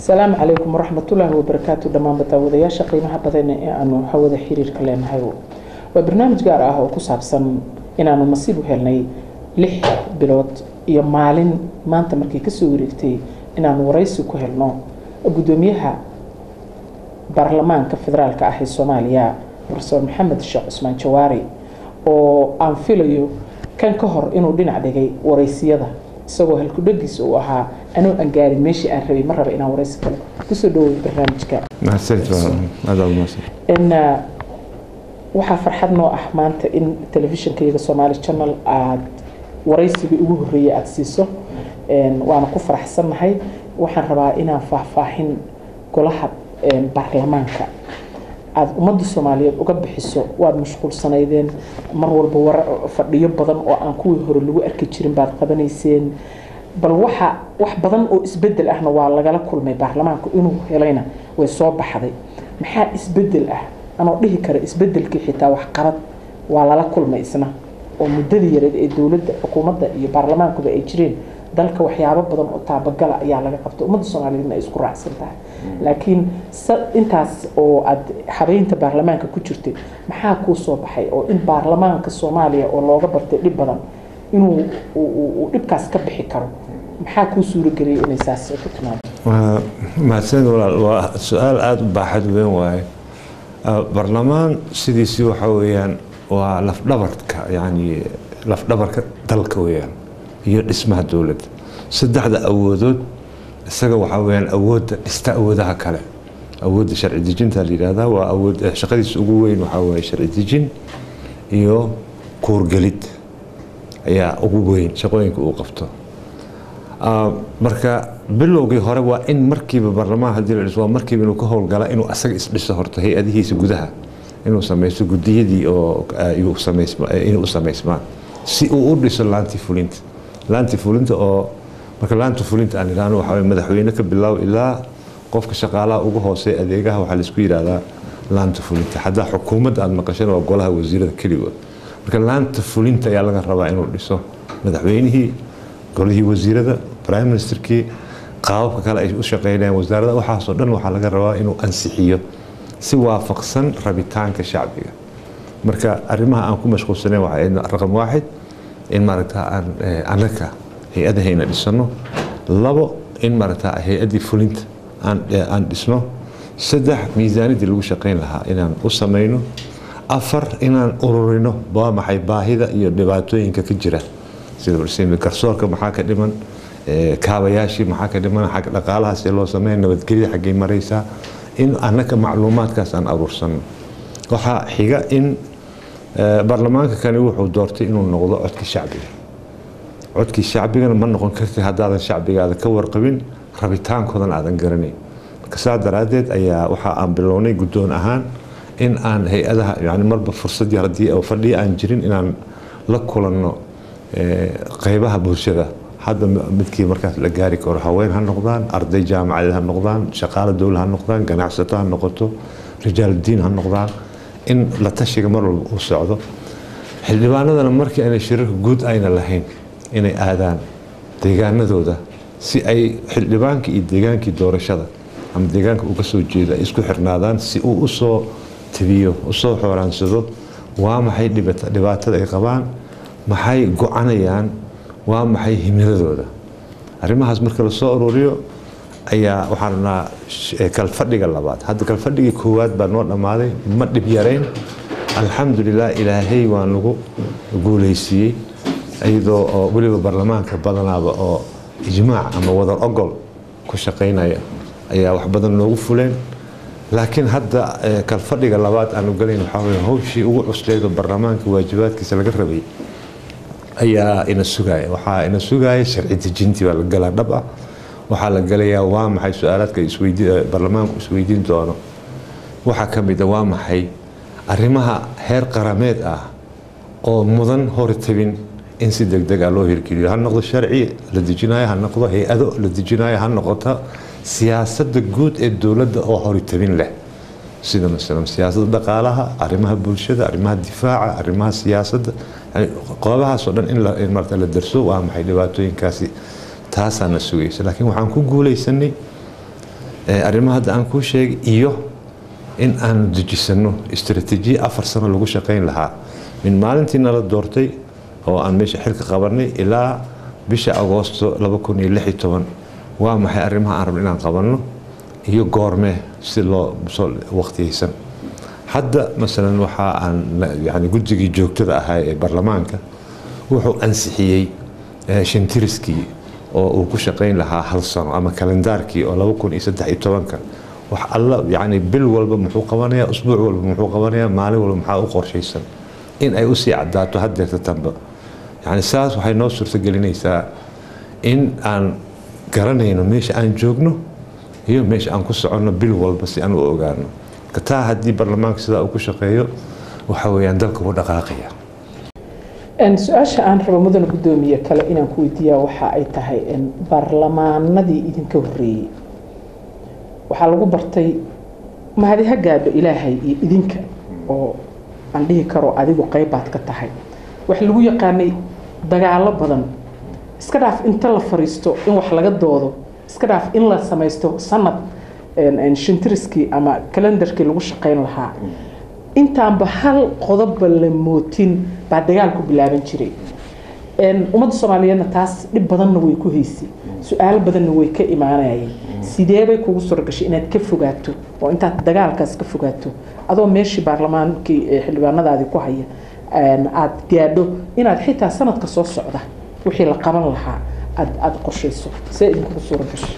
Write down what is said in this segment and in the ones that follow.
asalaamu calaykum waraxmatullaahi wabarakaatu dhammaan badaawadayaasha qiimaha badan ee aanu hawada xiriirka leenahay waa barnaamij gaar ah oo ku saabsan inaanu nasiib u helnay lix bilood iyo maalin maanta markii kasoo wareegtay inaanu waraysi ku helno guddoomiyaha baarlamaanka federaalka ah ee soomaaliya profesor maxamed sheekh cusmaan jawaari oo aan filayo kan ka hor inuu dhinac dhigay waraysiyada isagoo halkudhagiisa uu ahaa anuu aan gaarin meeshii aan rabay ma raba inaan waraysi kale kusoo dhaway barnaamijka waxaa farxad noo ah maanta in telefishinka iyaga somaali channel aada waraysigii ugu horreeyay aada siiso waana ku faraxsannahay waxaan rabaa inaan faahfaahin golaha baarlamaanka aada ummadda soomaaliyeed uga bixiso waad mashquulsanaydeen mar walba war fadhiyo badan oo aan kuwii hore lagu arki jirin baad qabanayseen bal waxa wax badan oo isbedel ahna waa lagala kulmay baarlamaanku inuu helayna way soo baxday maxaa isbedel ah anoo dhihi kara isbedelkii xitaa waxqabad waa lala kulmay isna oo muddadii yareed ee dowladda xukuumadda iyo baarlamaankuba ay jireen dalka waxyaabo badan oo taabagala ayaa laga qabtay ummadda soomaaliyeedna ay isku raacsan tahay laakiin intaas oo aad habeynta baarlamaanka ku jirtay maxaa kuu soo baxay oo in baarlamaanka soomaaliya oo looga bartay dhib badan inuu uu dhibkaas ka bixi karo maxaa kuu suurageliyay inay saas ku timaado mahadsanid walaal waa su-aal aada u baaxad weyn waaye baarlamaan sidiisii waxa weeyaan waa lafdhabarka yani lafdhabarka dalka weeyaan iyo dhismaha dowladda saddexda awoodood isaga waxaa weyaan awoodda dhista awoodaha kale awoodda sharci dejinta la yidhahdaa waa awood shaqadiisa ugu weyn waxaa weeye sharci dejin iyo kuurgelid ayaa ugu weyn shaqooyinka uu qabto marka bilowgii hore waa in markiiba baarlamaan hadii la dhiso waa markiiba inuu ka howlgala inuu asaga isdhiso horta hay-adihiisa gudaha inuu samaysto gudiyadii oo inay u samaysmaan si uu u dhiso laanti fulinta laanti fulinta oo marka laanta fulinta aan idhaahno waxaa weye madaxweyne ka bilow ilaa qofka shaqaalaha ugu hooseeya adeegaha waxaa laisku yidhaahdaa laanta fulinta haddaa xukuumadda aada maqashana waa golaha wasiirada keligood marka laanta fulinta ayaa laga rabaa inuu dhiso madaxweynihii golihii wasiirada prime ministerkii qaababka kale ay u shaqeynayaan wasaarada waxaasoo dhan waxaa laga rabaa inuu ansixiyo si waafaqsan rabitaanka shacbiga marka arrimaha aan ku mashquulsanayn waxaa raqam waaxid in maaragta aan annaga hay-adahayna dhisano labo in maaragta hay-addii fulinta aan dhisno saddex miisaanidii lagu shaqayn lahaa inaan u samayno afar inaan ururino waa maxay baahida iyo dhibaatooyinka ka jira sida garsoorka maxaa ka dhiman kaabayaashii maxaa ka dhiman xag dhaqaalahaas ee loo sameeya nabadgelya xaggay maraysaa in annaga macluumaadkaas aan aruursano waxaa xiga in baarlamaanka kani wuxuu doortay inuu noqdo codkii shacbiga codkii shacbigana ma noqon karti haddaadan shacbigaada ka warqabin rabitaankoodan aadan garanayn marka saa daraaddeed ayaa waxa aan bilownay guddoon ahaan in aan hay-adaha yani marba fursadii haddii fadhiya aan jirin inaan la kulanno qeybaha bulshada hadda midkii markaas la gaari karo haween ha noqdaan arday jaamacadeed ha noqdaan shaqaale dowla ha noqdaan ganacsato ha noqoto rijaaldiin ha noqdaan in la tashiga mar walba uu socdo xildhibaanadana markii aanay shirarka guud ayna lahayn inay aadaan deegaanadooda si ay xildhibaankii iyo deegaankii doorashada ama deegaanka uga soo jeeda ay isku xirnaadaan si uu usoo tabiyo usoo xooraansado waa maxay dhibaatada ay qabaan maxay go-anayaan waa maxay himiladooda arrimahaas marka lasoo ururiyo ayaa waxaan rabnaa kalfadhiga labaad hadda kalfadhigii koowaad baa noo dhammaaday ma dhib yarayn alxamdulilah ilaahay waa nagu guulaysiiyey iyadoo oo weliba baarlamaanka badanaaba oo ijmaac ama wadar ogol ku shaqaynaya ayaa wax badan noogu fuleen laakiin hadda kalfadhiga labaad aanu galayn waxaa weye hawshii ugu cusleedo baarlamaanka waajibaadkiisa laga rabay ayaa ina sugaya waxaa ina sugaya sharci dejintii baa la galaa dhab ah waxaa la galayaa waa maxay su-aalaadka baarlamaanku isweydiin doono waxaa ka mid a waa maxay arrimaha heer qarameed ah oo mudan horitabin in si deg deg ah loo hirgeliyo ha noqdo sharci la dejinayo ha noqdo hay-ado la dejinayo ha noqoto siyaasadda guud ee dowladda oo horitabin leh sida masalan siyaasadda dhaqaalaha arrimaha bulshada arrimaha difaaca arrimaha siyaasadda qoobahaasoo dhan in marta la darso waa maxay dhibaatooyinkaasi taasaana sugaysa laakiin waxaan ku guulaysanay arrimaha hadda aan kuu sheegay iyo in aanu dejisano istaraatiijiya afar sano lagu shaqayn lahaa min maalintii nala doortay oo aan meesha xilka qabanay ilaa bisha agoosto waa maxay arrimaha aan rabno inaan qabanno iyo goormee si loo soo waqtiyeysan hadda masalan waxa aan yani guddigii joogtada ahaa ee baarlamaanka wuxuu ansixiyey shintiriskii oo uu ku shaqayn lahaa hal sano ama kalendaarkii oo laba kun iyo saddex iyo tobanka wax alla yani bil walba muxuu qabanayaa usbuuc walba muxuu qabanayaa maalin walba maxaa u qorshaysan in ay usii cadaato haddeerta tanba yani saas waxay noo suurtagelinaysaa in aan garanayno meesha aan joogno iyo meesha aan ku soconno bil walba si aan u ogaano marka taa haddii baarlamaanka sidaa uu ku shaqeeyo waxa weeyaan dalka wuu dhaqaaqaya su-aasha aan rabo mudane guddoomiye kale inaan ku weydiiyaa waxa ay tahay baarlamaanadii idinka horreeyey waxaa lagu bartay mahadi ha gaadho ilaahay iyo idinka oo aan dhihi karo adigu qaybaad ka tahay waxa lagu yaqaanay dagaalo badan iska dhaaf inta la fariisto in wax laga doodo iska dhaaf in la samaysto sanad shintiriskii ama kalendarkii lagu shaqayn lahaa intaanba hal qodobba la mootin baa dagaalku bilaaban jiray ummadda soomaaliyeedna taas dhib badanna way ku haysay su-aalo badanna way ka imaanayeen sideebay kugu suuragashay inaad ka fogaato oo intaad dagaalkaas ka fogaato adoo meeshii baarlamaankii xildhibaanadaadii ku haya aada gaadho inaad xitaa sanadka soo socda wixii la qaban lahaa aad aada qorshayso see idinkugu suura gashay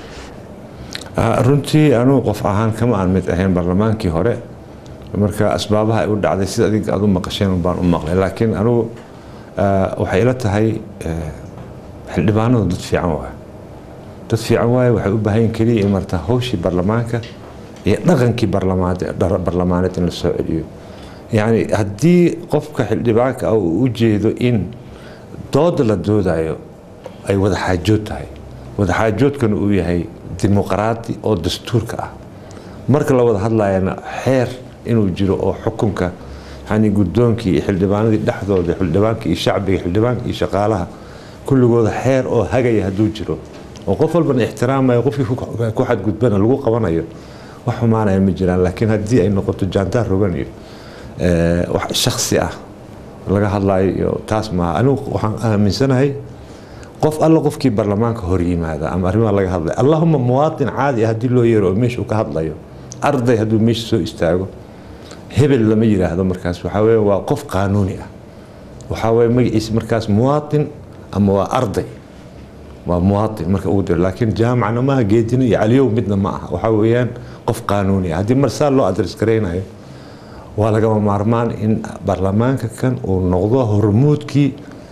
runtii anugu qof ahaan kama aan mid ahayn baarlamaankii hore marka asbaabaha ay u dhacday sida adinka aad u maqasheen baan u maqlay laakiin anugu waxay ila tahay xildhibaanadu dad fiican waay dad fiican waaye waxay u baahan yihin keliya in marta hawshii baarlamaanka iyo dhaqankii baarlamaaneed in la soo celiyo yacni haddii qofka xildhibaanka ah uu u jeedo in dooda la doodayo ay wadaxaajood tahay wadaxaajoodkana uu yahay dimuqraadi oo dastuurka ah marka la wada hadlayana xeer inuu jiro oo xukunka yani guddoonkii iyo xildhibaanadii dhexdooda xildhibaanka iyo shacbiga xildhibaanka iyo shaqaalaha kulligooda xeer oo hagaya hadduu jiro oo qof walbana ixtiraamayo qofkii ku xadgudbana lagu qabanayo wax xumaanaya ma jiraan laakiin haddii ay noqoto jaantaar rogan iyo wax shaksi ah laga hadlayo iyo taas maaha anigu waxaan aaminsanahay qof alla qofkii baarlamaanka hor yimaada ama arrimaha laga hadlayo allahuma muwaatin caadi ah haddii loo yeero oo meesha uu ka hadlayo arday hadduu meesha soo istaago hebel lama yiraahdo markaas waxaa weeye waa qof qaanuuni ah waxaa weeye magaciisa markaas muwaatin ama waa arday waa muwaatin marka ugu diro laakiin jaamacna maaha geedina iyo caliyow midna ma aha waxaa weeyaan qof qaanuuni ah haddii mar saa loo adres garaynayo waa lagama maarmaan in baarlamaanka kan uu noqdo hormuudkii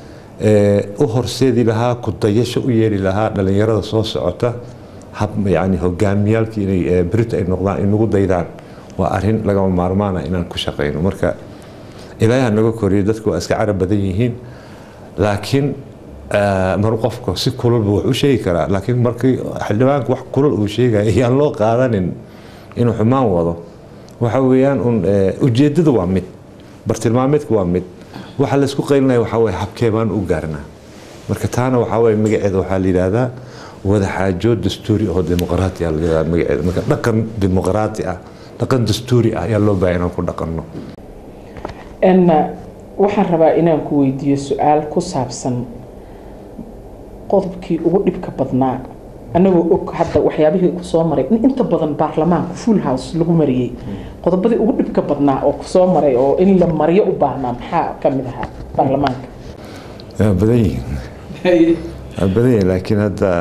u horseedi lahaa kudayasho u yeeli lahaa dhalinyarada soo socota hab yani hogaamiyaalkii inay berita ay noqdaan inagu daydaan waa arin lagama maarmaana inaan ku shaqayno marka ilaaha naga koriyo dadku waa iska carab badan yihiin laakiin mar qofka si kululba wax u sheegi karaa laakiin markii xildhibaanka wax kulul uu sheegaya iyaan loo qaadanin inuu xumaan wado waxa weeyaan un ujeedada waa mid bartilmaameedka waa mid waxa laysku qaylinaya waxaa weye habkee baan u gaarnaa marka taana waxaa weye magaceeda waxaa la yidhaahdaa wadaxaajood dastuuri oo dimuqraati ah la yidhahdaa magaceeda marka dhaqan dimuqraati ah dhaqan dastuuri ah ayaa loo baahay inaan ku dhaqanno waxaan rabaa inaan ku weydiiyo su-aal ku saabsan qodobkii ugu dhibka badnaa anagoo og hadda waxyaabihii kusoo maray in inta badan baarlamaanka full house lagu mariyey qodobadii ugu dhibka badnaa oo kusoo maray oo in la mariyo u baahnaa maxaa ka mid ahaa baarlamaanka waa badan yihiin waa badan yihiin laakiin hadda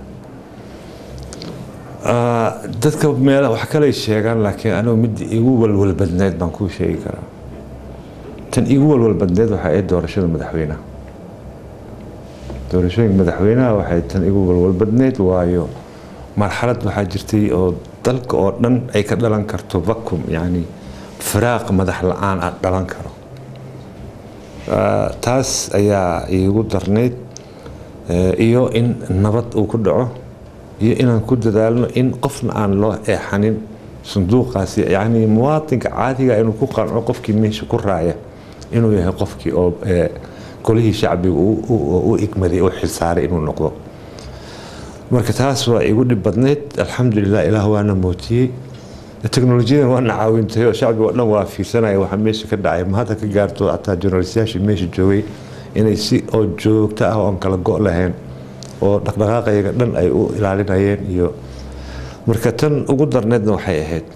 dadka meel wax kaley sheegaan laakiin anigu mid igu walwal badneed baan kuu sheegi karaa tan igu walwal badneed waxaa ahayd doorashada madaxweynaha doorashooyinka madaxweynaha waxay tan igu walwal badneyd waayo marxalad waxaa jirtay oo dalka oo dhan ay ka dhalan karto vacuum yacni firaaq madax la-aan ah dhalan karo taas ayaa iigu darnayd iyo in nabad uu ku dhaco iyo inaan ku dadaalno in qofna aan loo eexanin sanduuqaasi yacni muwaatinka caadiga inuu ku qanco qofkii meesha ku raaya inuu yahay qofkii oo golihii shacbiga u igmaday oo xilsaaray inuu noqdo marka taas waa igu dhib badnayd alxamdulilah ilaah waana mootiyey teknolojiyadan waana caawintay oo shacbiga oo dhan waa fiirsanaya waxaa meesha ka dhacay ma hadda ka gaarto hataa journalistayaashii meesha joogay inay si oo joogto ah oon kala go' lahayn oo dhaqdhaqaaqayaga dhan ay u ilaalinayeen iyo marka tan ugu darneedna waxay ahayd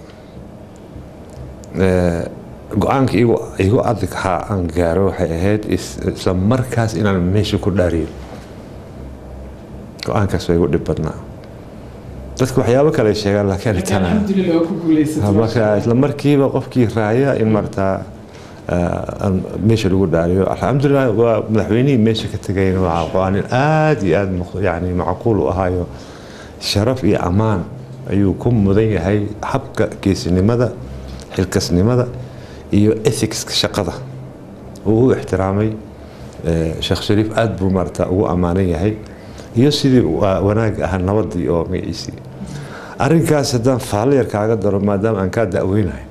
go-aanka igu adag haa aan gaaro waxay ahayd isla markaas inaan meesha ku dhaariyo go-aankaas waa igu dhib badnaa dadka waxyaabo kale sheegaan laakiin marka isla markiiba qofkii raaya in martaa meesha lagu dhaariyo alxamdulilah waa madaxweynihii meesha ka tegayna waa go-aanin aada iyo aada yani macquul u ahaayo sharaf iyo ammaan ayuu ku mudan yahay habka geesinimada xilkasnimada iyo ethicska shaqada uu u ixtiraamay sheekh shariif aada buu maarata ugu ammaanan yahay iyo sidii wanaagga ahaa nabadii oo magaciisii arrinkaas haddaan faallo yar kaaga daro maadaama aan kaa da'weynahay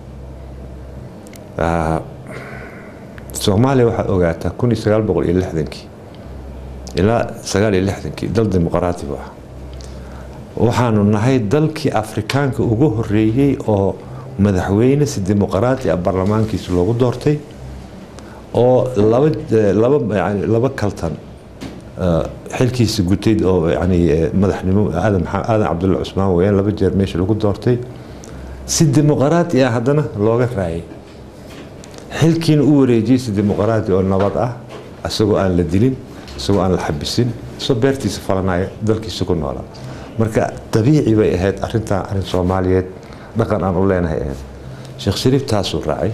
soomaaliya waxaad ogaataa kun iyo sagaal boqol iyo lixdankii ilaa sagaal iyo lixdankii dal dimuqraati bu ah waxaanu nahay dalkii afrikaanka ugu horeeyey oo madaxweyne si dimuqraati ah baarlamaankiisa loogu doortay oo laba laba yani laba kaltan xilkiisa gutayd oo yani madaxnimo aadan aadan cabdulla cusmaan weyaan laba jeer meesha lagu doortay si dimuqraati ah haddana looga raayay xilkiina u wareejiyey si dimuqraati oo nabad ah isagoo aan la dilin isagoo aan la xabisin isagoo beertiisa falanaya dalkiisa ku noolaa marka dabiici bay ahayd arintan arin soomaaliyeed dhaqan aan u leenahay ahayd sheekh shariif taasuu raacay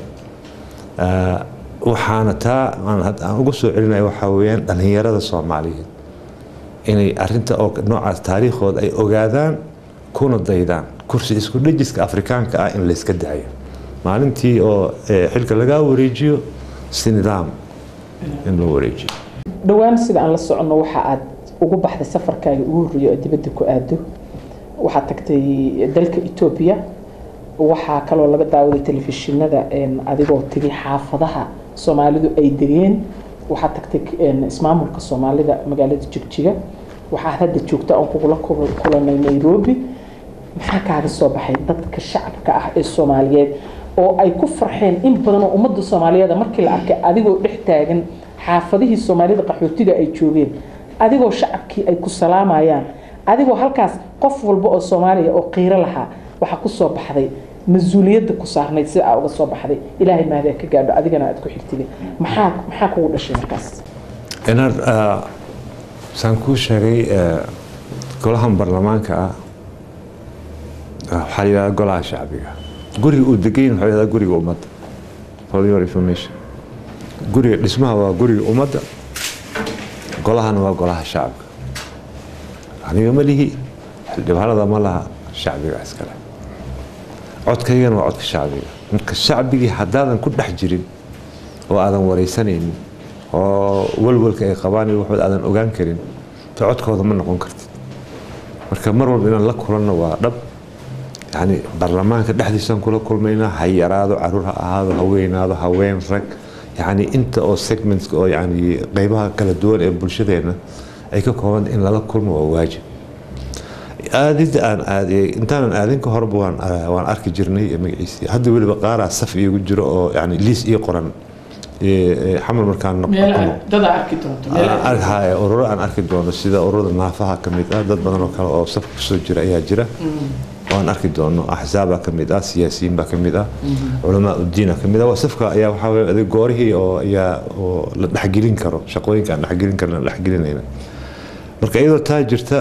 waxaana taa aan uga soo celinaya waxaa weyaan dhallinyarada soomaaliyeed inay arinta oo noocaas taariikhooda ay ogaadaan kuna daydaan kursi isku dhejiska afrikaanka ah in layska dacayo maalintii oo xilka lagaa wareejiyo si nidaam in loo wareejiyo dhowaan sida aan la soconno waxa aad ugu baxday safarkaaga ugu horreeya oo dibadda ku aado waxaad tagtay dalka etoobiya waxaa kaloo laga daawaday telefishinada adigoo tegay xaafadaha soomaalidu ay degeen waxaad tagtay ismaamulka soomaalida magaalada jigjiga waxaad hadda joogta oon kugula kulanay nairobi maxaa kaaga soo baxay dadka shacabka ah ee soomaaliyeed oo ay ku farxeen in badan oo ummadda soomaaliyeed markii la arkay adigoo dhex taagan xaafadihii soomaalida qaxootiga ay joogeen adigoo shacabkii ay ku salaamayaan adigoo halkaas qof walba oo soomaaliya oo qiiro lahaa waxaa ku soo baxday mas-uuliyadda ku saarnayd sida aa uga soo baxday ilaahay mahdaa ka gaadho adigana aad ku xigtide maxaa maxaa kugu dhashay markaas inaad saan kuu sheegay golahan baarlamaanka ah waxaa la yidhahdaa golaha shacbiga guriga uu degayn waxaa yidhahdaa guriga ummadda for your information guriga dhismaha waa guriga ummadda golahana waa golaha shacabka aniga ma lihi xildhibaanada ma laha shacbiga iskale codkaygana waa codka shacbiga marka shacbigii haddaadan ku dhex jirin oo aadan waraysanaynin oo walwalka ay qabaan iyo waxba aadan ogaan karin to codkooda ma noqon kartid marka mar walba inaan la kulanno waa dhab yani baarlamaanka dhexdiisaan kula kulmaynaa ha yaraado caruur ha ahaado ha weynaado haween rag yani inta oo segmentska oo yani qeybaha kala duwan ee bulshadeena ay ka kooban in lala kulmo waa waajib aadida aan aadiyey intaanan aadin ka horba waan waan arki jirnay magaciisii hadda weliba qaaraa saf iigu jiro oo yani liis ii qoran xamal markaan ururo aan arki doono sida ururada naafaha ka mid ah dad badan oo kale oo safka kusoo jira ayaa jira oo aan arki doono axzaaba ka mid ah siyaasiyiin baa ka mid ah culamaa udiina ka mid ah waa safka ayaa waxaa weye adig goorihii oo ayaa oo la dhexgelin karo shaqooyinka aan dhexgelin karna la dhexgelinayna marka iyadoo taa jirta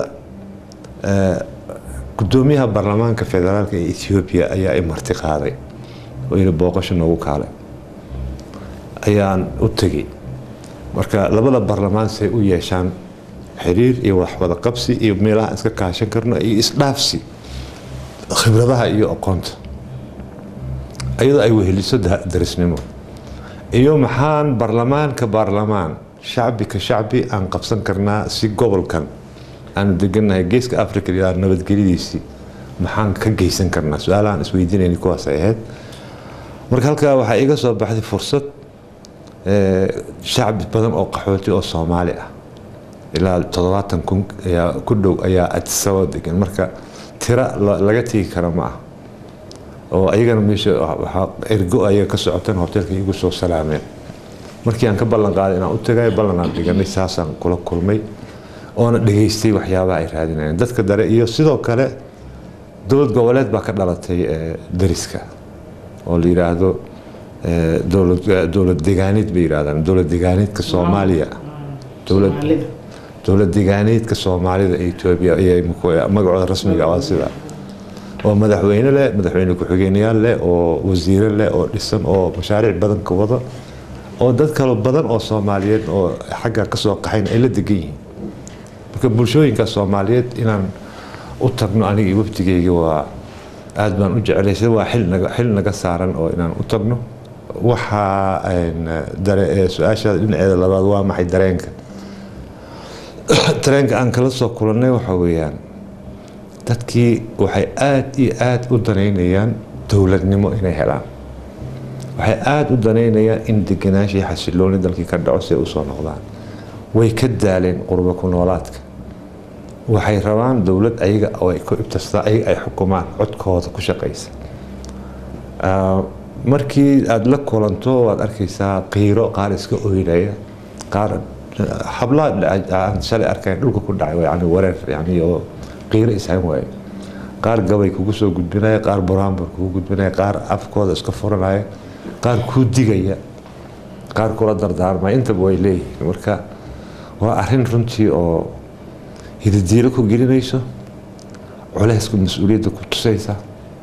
gudoomiyaha baarlamaanka federaalka ee ethoobiya ayaa i marti qaaday oo yidhi booqasho noogu kaalay ayaan u tegey marka labada baarlamaan say u yeeshaan xiriir iyo waxwada qabsi iyo meelaha iska kaashan karno iyo isdhaafsi khibradaha iyo aqoonta iyadoo ay weheliso darisnimo iyo maxaan baarlamaanka baarlamaan shacbi ka shacbi aan qabsan karnaa si gobolkan aanu degannahay geeska africa ilaa nabadgelyadiisii maxaan ka geysan karnaa su-aalahaan isweydiinayna kuwaas ay ahayd marka halkaa waxaa iga soo baxday fursad shacbi badan oo qaxooti oo soomaali ah ilaa toddobaatan kun ayaa ku dhow ayaa adisababa degan marka tira laga tegi kara ma ah oo ayagana meesha waxaa ergo ayaga ka socoteen hoteelka igu soo salaameen markii aan ka ballan qaaday inaan u tagay ballan aan dhiganay saasaan kula kulmay oona dhegaystay waxyaabaha ay raadinayeen dadka dare iyo sidoo kale dowlad goboleed baa ka dhalatay dariska oo la yidhaahdo dowlad degaaniid bay yidhahdaan dowlad degaaniidka soomaaliya dowlad degaaniidka soomaalida ee etoobiya magacooda rasmiga waa sida oo madaxweyne leh madaxweyne ku-xigeenyaal leh oo wasiire leh oo dhisan oo mashaariic badan ka wado oo dad kalo badan oo soomaaliyeed oo xagga ka soo qaxayn ay la degan yihiin marka bulshooyinka soomaaliyeed inaan u tagno aniga iyo wafdigeyga waa aada baan u jeclay sida waa xil naga saaran oo inaan u tagno waxaa su-aashaada dhinaceeda labaad waa maxay dareenka dareenka aan kala soo kulannay waxaa weeyaan dadkii waxay aada iyo aada u danaynayaan dowladnimo inay helaan waxay aada u danaynayaan in deganaansha iyo xasilooni dalkii ka dhaco si ay usoo noqdaan way ka daaleen qurba ku noolaadka waxay rabaan dowlad ayaga oo ay ku ibtastaa ayaga ay xukumaan codkooda ku shaqaysa markii aada la kulanto waad arkaysaa qiiro qaar iska oynaya qaar hablaha aan shalay arkayn dhulka ku dhacay yani wareer yani oo qiiro ishan waaye qaar gabay kugu soo gudbinaya qaar buraanbur kugu gudbinaya qaar afkooda iska furanaya qaar kuu digaya qaar kula dardaarmaya intaba way leeyihiin marka waa arrin runtii oo hididiilo ku gelinayso culeysku mas-uuliyadda ku tusaysa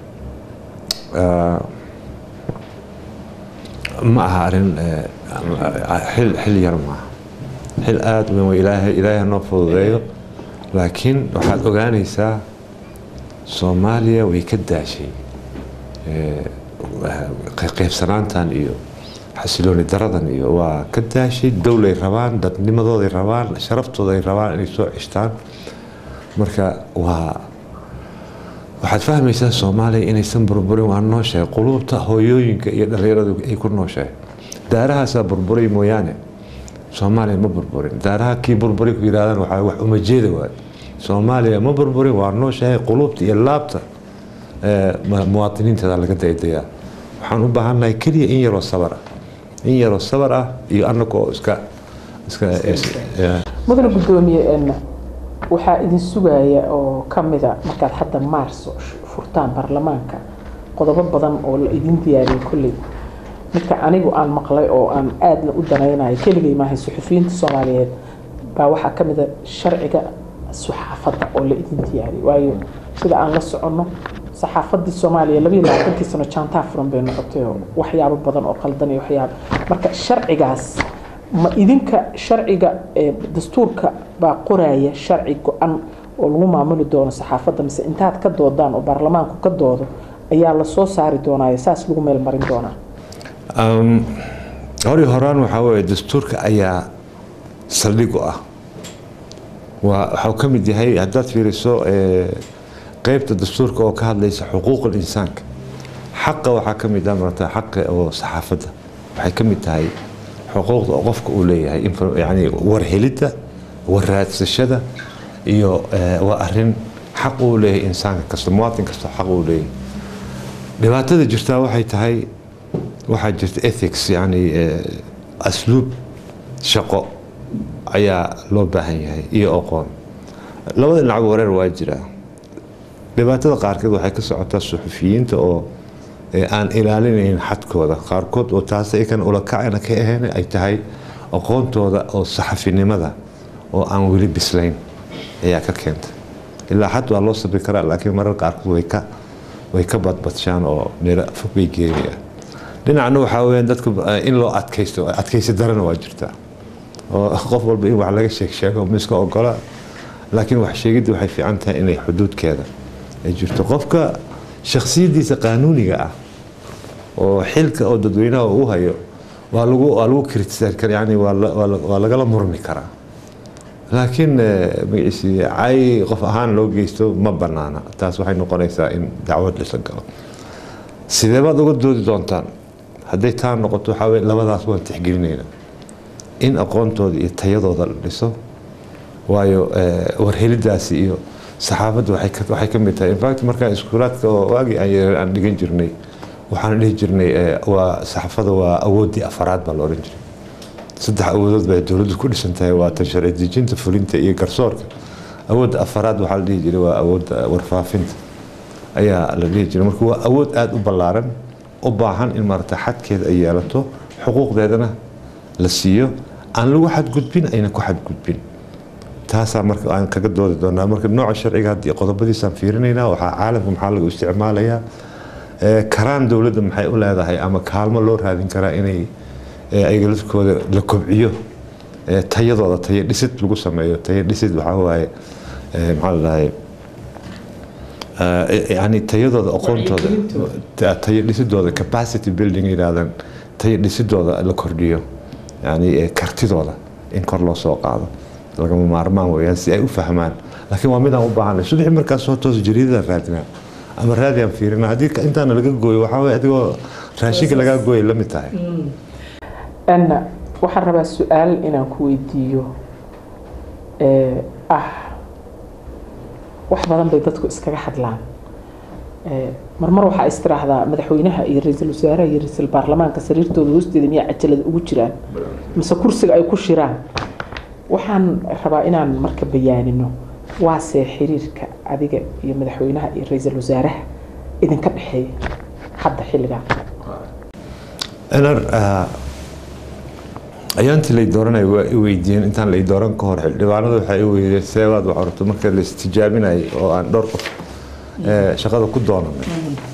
ma aha arrin xil xil yar maaha xil aada weyn ilaahay ilaahay noo fududeeyo laakiin waxaad ogaanaysaa soomaaliya way ka daashay qaybsanaantan iyo xasilooni daradan iyo waa ka daashay dowlay rabaan dadnimadooday rabaan sharaftooday rabaan inay soo cishtaan marka waa waxaad fahmaysaa soomaaliya inaysan burburin waa nooshahay quluubta hooyooyinka iyo dhallinyaradu ay ku nooshahay daarahaasaa burburay mooyaane soomaaliya ma burburin daaraha kii burburi ku yidhahdaan waxaa wax umajeeda waayo soomaaliya ma burburin waa nooshahay quluubta iyo laabta muwaadiniinteeda laga daydayaa waxaan u baahannahay keliya in yaroo sabar ah in yaroo sabar ah iyo annaga oo iska iska mudane guddoomiye waxaa idin sugaya oo ka mida markaad hadda maarso furtaan baarlamaanka qodobo badan oo la idin diyaariyay kolley midka anigu aan maqlay oo aan aadna u danaynayo keligay maahay suxufiyiinta soomaaliyeed baa waxaa ka mida sharciga saxaafadda oo la idin diyaariyay waayo sida aan la soconno saxaafadii soomaaliya labayo labaatankii sano jaantaa furan bay noqotay oo waxyaabo badan oo qaldan iyo waxyaabo marka sharcigaas ma idinka sharciga dastuurka baa qoraya sharci go-an oo lagu maamuli doono saxaafadda mise intaad ka doodaan oo baarlamaanku ka doodo ayaa lasoo saari doonaayo saas lagu meel marin doonaa hori horaan waxaa weeye dastuurka ayaa saldhig u ah waa waxuu ka mid yahay haddaad fiiriso qeybta dastuurka oo ka hadlaysa xuquuqul insaanka xaqa waxaa ka mid ah marata xaqa oo saxaafadda waxay ka mid tahay xuquuqda oo qofka uu leeyahay yani warhelidda warraadsashada iyo waa arin xaq uu leeyahay insaanka kasta muwaatin kasta xaq uu leeyahay dhibaatada jirtaa waxay tahay waxaa jirta ethics yani asluub shaqo ayaa loo baahan yahay iyo aqoon labada dhinac wareer waa jiraa dhibaatada qaarkeed waxay ka socotaa suxufiyiinta oo aan ilaalinayn xadkooda qaarkood oo taas ikan ulakacana ka ahayn ay tahay aqoontooda oo saxafinimada oo aan weli bislayn ayaa ka keenta ilaa xad waa loo sabri karaa laakiin marar qaarkood way ka way ka badbadshaan oo meel fog bay geenayaan dhinacna waxaa weyaan dadka in loo adkaysto adkaysi darana waa jirtaa oo qof walba in wax laga sheeg sheego miska ogola laakiin wax sheegidda waxay fiican tahay inay xuduudkeeda ay jirto qofka shaksiyadiisa qaanuuniga ah oo xilka oo dadweynaha u hayo waa lagu waa lagu kritisaan kara yani waa lagala murmi karaa laakiin magaciisi cay qof ahaan loo geysto ma banaana taas waxay noqonaysaa in dacwad lisla galo sidee baad uga doodi doontaan hadday taa noqoto waxaa weye labadaas waan tixgelinayna in aqoontooda iyo tayadooda la dhiso waayo warhelidaasi iyo saxaafadda waxay ka mid tahay infact markaan iskuulaadka oo waagii aan yaran aan dhigan jirnay waxaan dhihi jirnay waa saxaafada waa awooddii afaraad baa la odhan jiray saddex awoodood bay dowladdu ku dhisan tahay waa tan sharci dejinta fulinta iyo garsoorka awoodda afaraad waxaa la dhihi jiray waa awoodda warfaafinta ayaa la dhihi jiray marka waa awood aada u ballaaran u baahan in maarata xadkeeda ay yeelato xuquuqdeedana la siiyo aan lagu xadgudbin ayna ku xadgudbin taasaa marka aan kaga doodi doonaa marka nooca sharciga haddii qodobadiisaan fiirinaynaa waxaa caalamka maxaa lagu isticmaalayaa karaan dowladda maxay u leedahay ama kaalmo loo raadin karaa inay ayaga lafkooda la kobciyo tayadooda tayo dhisid lagu sameeyo tayo dhisid waxaa waaye maxaa la dhahay yani tayadooda aqoontooda tayo dhisidooda capacity building yidhaahdaan tayo dhisidooda la kordhiyo yani kartidooda in kor loo soo qaado lagama maarmaan weyaan si ay u fahmaan laakiin waa midaan u baahanay subaxii markaas soo toos jariidada raadinaa ama raadiyan fiirina haddii intaana laga gooyo waxaa weye adigoo raashinka lagaa gooyay la mid tahay anna waxaan rabaa su-aal inaan ku weydiiyo ah wax badan bay dadku iskaga hadlaan marmar waxaa istiraahdaa madaxweynaha iyo ra-iisul wasaaraha iyo ra-iisul baarlamaanka sariirtooda hoosteeda miyaa cajalada ugu jiraan mise kursiga ay ku shiraan waxaan rabaa inaan marka bayaanino waasee xiriirka adiga iyo madaxweynaha iyo ra-iisul wasaaraha idinka dhexeeya hadda xilligan ayaantii lay dooranay waa i weydiiyeen intaan lay dooran ka hor xildhibaanada waxaa i weydiiyeen seebaad wax orto marka la istijaabinayay oo aan dhowr qof shaqada ku doonanay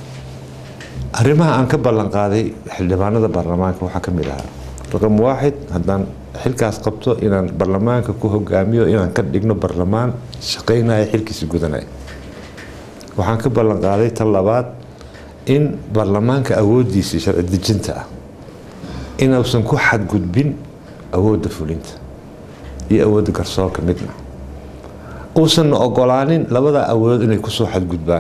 arrimaha aan ka ballan qaaday xildhibaanada baarlamaanka waxaa ka mid ahaa raqam waaxid haddaan xilkaas qabto inaan baarlamaanka ku hogaamiyo inaan ka dhigno baarlamaan shaqaynaya xilkiisa gudanaya waxaan ka ballan qaaday tan labaad in baarlamaanka awooddiisa sharci dejinta ah inuusan ku xadgudbin awoodda fulinta iyo awoodda garsoorka midna uusanna ogolaanin labada awoodood inay kusoo xadgudbaan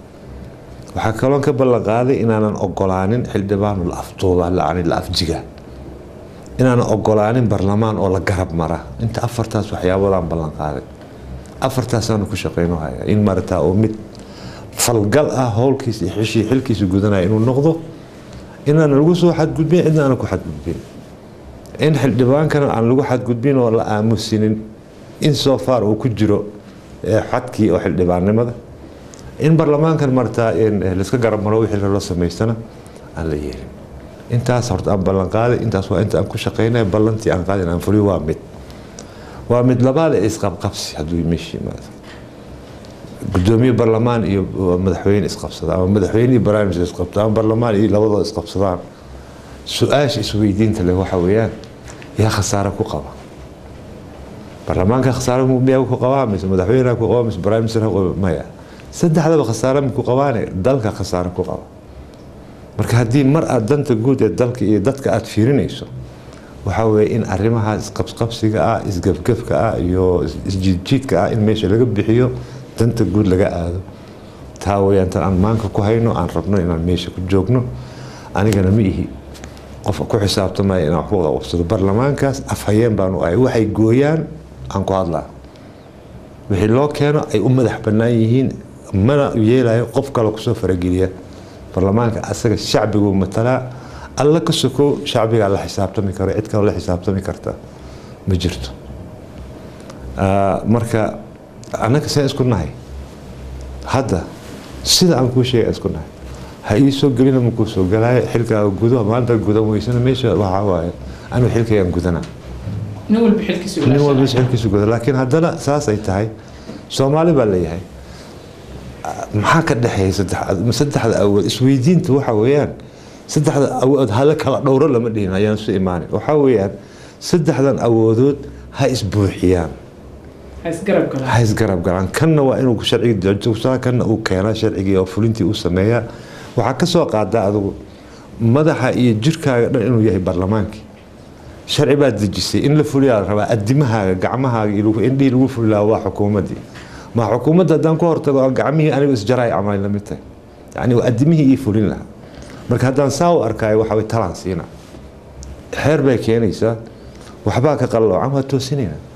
waxaa kaloon ka ballan qaaday inaanan ogolaanin xildhibaanu la afduuba lacani la afjiga inaanan ogolaanin barlamaan oo la garab mara inta afartaas waxyaabadaan ballan qaaday afartaasaanu ku shaqayno haya in marataa oo mid falgal ah howlkiisa iyo xishii xilkiisa gudanaya inuu noqdo inaan lagu soo xadgudbin cidna aanan ku xadgudbin in xildhibaankana aan lagu xadgudbin oo la aamusinin in soo far uu ku jiro xadkii oo xildhibaannimada in baarlamaankan martaa laiska garab maro wixii loo samaystana aan la yeelin intaas horta aan ballan qaaday intaas waa inta aan ku shaqaynaya ballantii aan qaadin aan fuliyo waa mid waa mid labaad ee isqabqabsi hadduu meesha yimaado gudoomiye barlamaan iyo madaxweyne isqabsada ama madaxweyne iyo barnaamij isqabta ama barlamaan iyo labadoo isqabsadaan su-aasha isweydiinta leh waxa weeyaan yaa khasaare ku qaba barlamaanka khasaare miyaa ku qabaa mise madaxweyneha ku qabaa mise barnaamijka maya saddexdaba khasaare ma ku qabaane dalka khasaare ku qaba marka haddii mar aad danta guud ee dalka iyo dadka aad fiirinayso waxaa weeye in arrimaha isqabsqabsiga ah isgafgafka ah iyo isjiidjiidka ah in meesha laga bixiyo danta guud laga aado taa weyaan tan aan maanka ku hayno aan rabno inaan meesha ku joogno anigana ma ihi qof ku xisaabtamaya inaan waxku qabsado barlamaankaas afhayeen baanu ahay waxay gooyaan aan ku hadlaa wixii loo keeno ay u madax bannaan yihiin mana yeelayo qof kale kusoo farageliya barlamaanka asaga shacbiguu matalaa alla ka sokow shacbigaa la xisaabtami karo cid kale la xisaabtami karta ma jirto marka annaga seen isku nahay hadda sida aan kuu sheegay isku nahay ha ii soo gelina makuu soo galaayo xilkaaga gudo maanta gudan weysana meesha waxaa waaye anigu xilkaygaan gudanaa nin walba xilkiisu nin walba xilkiisu guda laakiin haddana saasay tahay soomaali baa leeyahay maxaa ka dhexeeya saddexda awood isweydiinta waxa weeyaan saddexda awood hala kala dhowro lama dhihin ayaan isu imaanin waxaa weeyaan saddexdan awoodood ha isbuuxiyaan ha isgarab galaan kanna waa inuu sharciga joogsaa kanna uu keenaa sharcigii oo fulintii uu sameeyaa waxaa ka soo qaadaa adigu madaxa iyo jirkaaga dhan inuu yahay barlamaankii sharci baad dejisay in la fuliyaa la rabaa adimahaaga gacmahaaga indhihii lagu fuli lahaa waa xukuumaddii ma xukuumadda haddaan ku hortago aan gacmihii anigu isjaraay camal la mid tahay yacni waa adimihii ii fulin lahaa marka haddaan saa u arkaayo waxa way talaan siina xeer bay keenaysaa waxbaa ka qalloocan waa toosinayna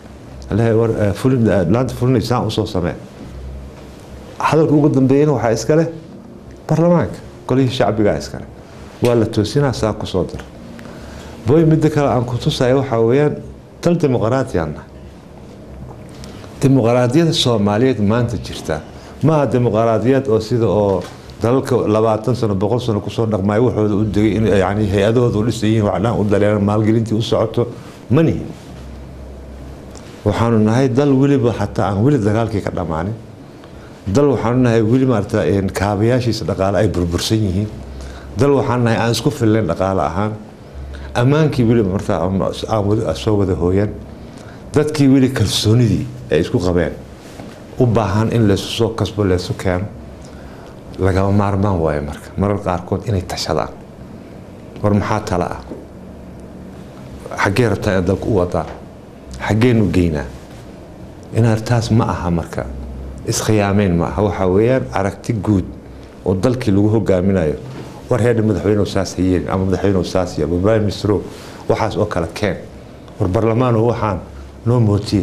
leeyahay war eh, fulin eh, laanta fulinaysaan usoo samee hadalka ugu dambeeyana waxaa iska leh baarlamaanka golihii shacbigaa iska leh waa la toosinaa saa kusoo dar boy midda kale aan ku tusaya waxaa weeyaan dal dimuqraatiyan nahay dimuqraadiyada soomaaliyeed maanta jirta maaha dimuqraadiyad oo sida oo dalalka labaatan sano boqol sano kusoo dhaqmaya waxooda u degay in yani hay-adahooda u dhisayihiin wax dhan u dareeran maalgelintii u socoto ma nihin waxaanu nahay dal weliba xataa aan weli dagaalkii ka dhammaanin dal waxaanu nahay weli maarata een, kaabayaashiisa dhaqaale ay burbursan yihiin dal waxaanu nahay aan isku fillayn dhaqaale ahaan ammaankii weliba marta aan weli soo wada hooyan dadkii weli kalsoonidii ay isku qabeen u baahan in laysu soo kasbo laysu keeno lagama maarmaan waayo marka marar qaarkood inay tashadaan war maxaa tala ah xaggee rabtaa inaad dalka u wadaan xaggeenu geynaa inaad taas ma aha marka iskhiyaameen ma aha waxaa weeyaan aragti guud oo dalkii lagu hogaaminayo war heedha madaxweynehu saas ha yeelin ama madaxweynehu saas yeelin prime ministero waxaas oo kale keen war barlamaano waxaan noo mootiye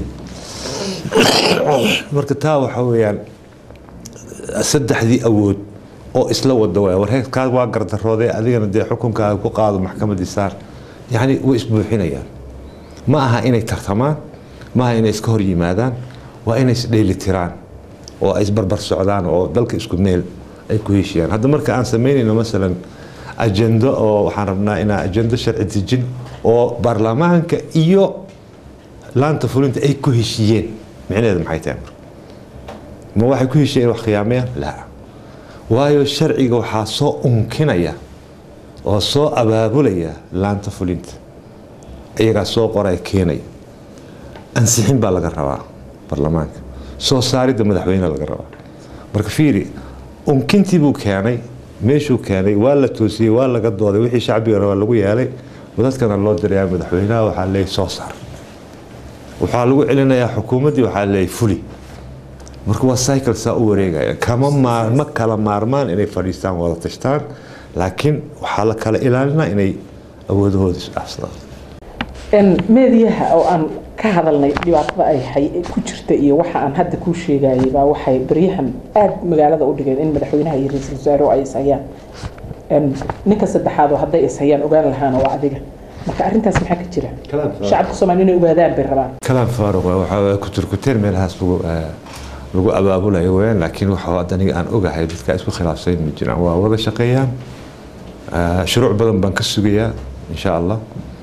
marka taa waxaa weeyaan saddexdii awood oo isla wada waaya war heerkaas waa gardaroodee adigana dee xukunkaaga ku qaado maxkamadii saar yacni way isbuuxinayaan ma aha inay tartamaan ma aha inay iska hor yimaadaan waa inay isdheelitiraan oo ay isbarbar socdaan oo dalka isku meel ay ku heshiyaan hadda marka aan samaynayno masalan ajendo oo waxaan rabnaa inaa ajendo sharci dejin oo baarlamaanka iyo laanta fulinta ay ku heshiiyeen micnaheedu maxay tahay marka ma waxay ku heshiiyeen wax khiyaamayaan laa waayo sharciga waxaa soo unkinaya oo soo abaabulaya laanta fulinta iyagaa soo qoraya keenaya ansixin baa laga rabaa baarlamaanka soo saaridda madaxweyne laga rabaa marka fiiri unkintii buu keenay meeshuu keenay waa la toosiyey waa laga dooday wixii shacbiga rabaa lagu yeelay dadkana loo dirayaa madaxweynaha waxaa leeyahy soo saar waxaa lagu celinayaa xukuumaddii waxaa leeyahy fuli marka waa cycle saa u wareegaya kama maar ma kala maarmaan inay fadhiistaan wada tashtaan laakiin waxaa la kala ilaalinaa inay awoodahooda isdhaafsadaan meediyaha oo aan ka hadalnay dhibaatada ay hay ku jirta iyo waxa aan hadda kuu sheegayay baa waxay baryahan aada magaalada u dhigeen in madaxweynaha iyo ra-iisul wasaare ay ishayaan ninka saddexaad oo hadday ishayaan ogaan lahaana waa adiga marka arrintaas maxaa ka jira shacabka soomaali inay ogaadaan bay rabaan kalaam faaruq waa waxaa kuturkuteen meelahaas lagu lagu abaabulayo weyaan laakiin waxa hadda aniga aan ogahay dadka isku khilaafsayn ma jiraan waa wada shaqeeyaan shuruuc badan baan ka sugayaa insha allah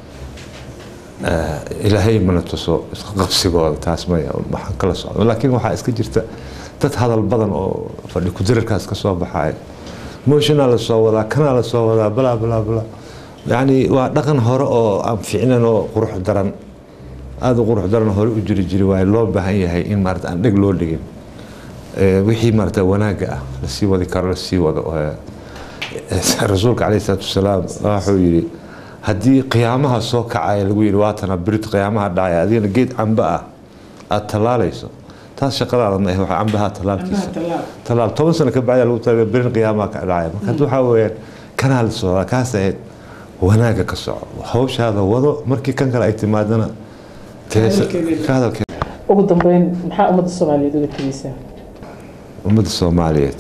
ilaahay mana tuso isqabsigooda taas maya waxaan kala socdo laakiin waxaa iska jirta dad hadal badan oo fadhi kudirarkaas ka soo baxaya mooshinaa la soo wadaa kanaa la soo wadaa balaa balaa balaa yacni waa dhaqan hore oo aan fiicnan oo qurux daran aada u qurux daran hore u jiri jiri waayo loo baahan yahay in maarata aan dheg loo dhigin wixii maarata wanaagga ah lasii wadi karo lasii wado rasuulka caleyhi salaatu wasalaam wuxuu yidhi haddii qiyaamaha soo kacaya lagu yidhi waatana birit qiyaamaha dhacaya adigana geed camba ah aada tallaalayso taas shaqadaada ma ah waxaa cambaha tallaalkiisa tallaal toban sano ka bacda lagu talaga birin qiyaamaha ka dhacaya marka hadda waxaa weeyaan kanaa la socdaa kaas ahayd wanaagga ka soco hawshaada wado markii kan kale ay timaadana ka hadalkeeda ugu dambeyn maxaa ummadda soomaaliyeed uga tegeysaa ummadda soomaaliyeed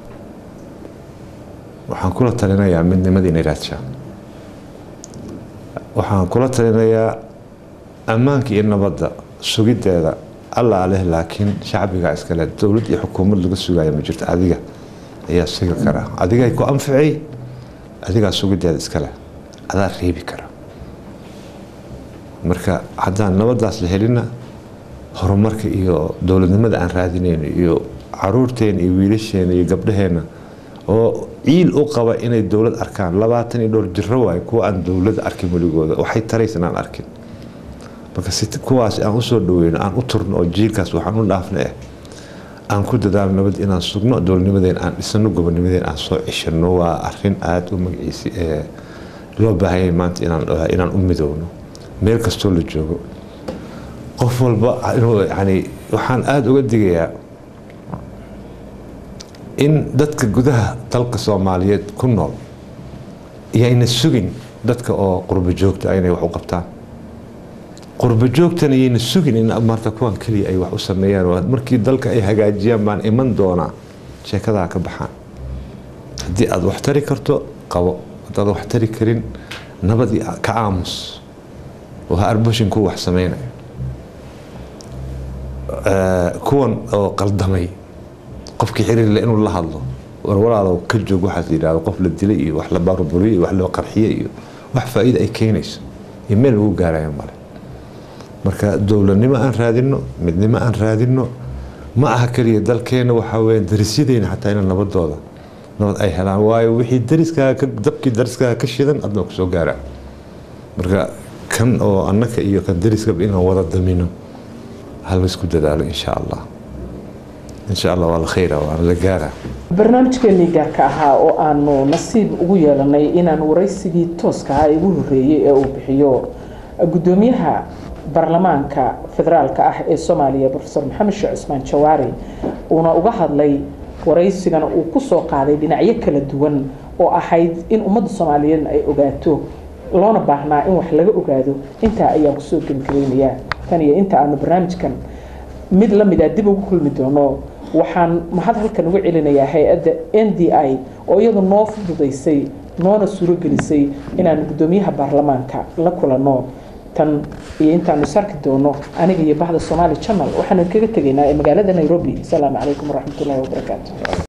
waxaan kula talinayaa midnimadii inay raadshaan waxaan kula talinayaa ammaanka iyo nabadda sugiddeeda allaa leh laakiin shacbiga iskale dowlad iyo xukuumad laga sugaya ma jirto adiga ayaa sugi karaa adigay ku anficay adigaa sugiddeeda iskale adaa reebi kara marka haddaan nabaddaas la helina horumarka iyo dowladnimada aan raadinayno iyo caruurteena iyo wiilasheena iyo gabdhaheena oo ciil u qaba inay dowlad arkaan labaatan iyo dhowr jiro waayo kuwa aan dowlad arkin weligooda waxay taraysan aan arkin marka si kuwaas aan usoo dhaweyno aan u turno oo jiilkaas waxaan u dhaafna eh aan ku dadaalo nabad inaan sugno dowladnimadeen aan dhisano gobonimadeen aan soo ceshano waa arin aada u magaciisi ee loo baahanyay maanta inaan u midoowno meel kastoo la joogo qof walba inuu yani waxaan aada uga digayaa in dadka gudaha dalka soomaaliyeed ku nool iyayna sugin dadka oo qurbo joogta inay wax u qabtaan qurba joogtan ayayna sugin in maarta kuwan keliya ay wax u sameeyaan markii dalka ay hagaajiyaan baan iman doonaa sheekadaa ka baxaan haddii aada wax tari karto qabo haddaad wax tari karin nabadii ka aamus oo ha arbashin ku wax sameynayo kuwan oo qaldamay qofkii xiriirle inuu la hadlo war walaalow ka joog waxaas yidhahdo qof la dilay iyo wax la baarburiyey iyo wax loo qarxiyey iyo wax faa'iida ay keenayso iyo meel lagu gaaraya male marka dowladnimo aan raadino midnimo aan raadino ma aha keliya dalkeena waxaa weya darisyadeyna xataa ina nabadooda nabad ay helaan waayo wixii dariskaaga dabkii dariskaaga ka shidan adna kusoo gaaraa marka kan oo annaka iyo kan dariskaba inaan wada damino ha laysku dadaalo insha allah insha allah waa la khayra waana la gaaraa barnaamijkeenii gaarka ahaa oo aanu nasiib ugu yeelanay inaan waraysigii tooska ah ugu horreeyey ee uu bixiyo guddoomiyaha baarlamaanka federaalka ah ee soomaaliya profesor maxamed sheekh cusmaan jawaari uuna uga hadlay waraysigana uu ku soo qaaday dhinacyo kala duwan oo ahayd in ummadda soomaaliyeed ay ogaato loona baahnaa in wax laga ogaado intaa ayaan kusoo gebagabeynayaa tan iyo inta aanu barnaamijkan mid la mid a dib ugu kulmi doono waxaan mahad halkan uga celinayaa hay-adda n d i oo iyadu noo fududaysay noona surogelisay inaanu guddoomiyaha baarlamaanka la kulanno tan iyo intaanu sarki doono aniga iyo bahda somaali channel waxaanu kaga tegaynaa ee magaalada nairobi asalaamu calaykum waraxmatullaahi wabarakaatu